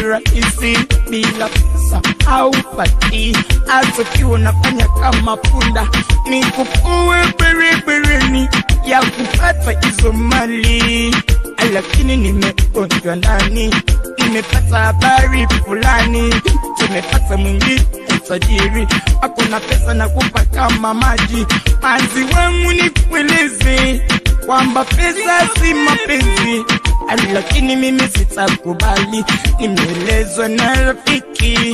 rahisi bila pesa au pati azokiwa unafanya kama punda ni kukue berebereni ya kupata hizo mali lakini nimegonjwa ndani nimepata habari fulani tumepata mwingi utajiri hakuna pesa na kupa kama maji manzi wangu nikueleze kwamba pesa si mapenzi lakini mimi sitakubali nimeelezwa na rafiki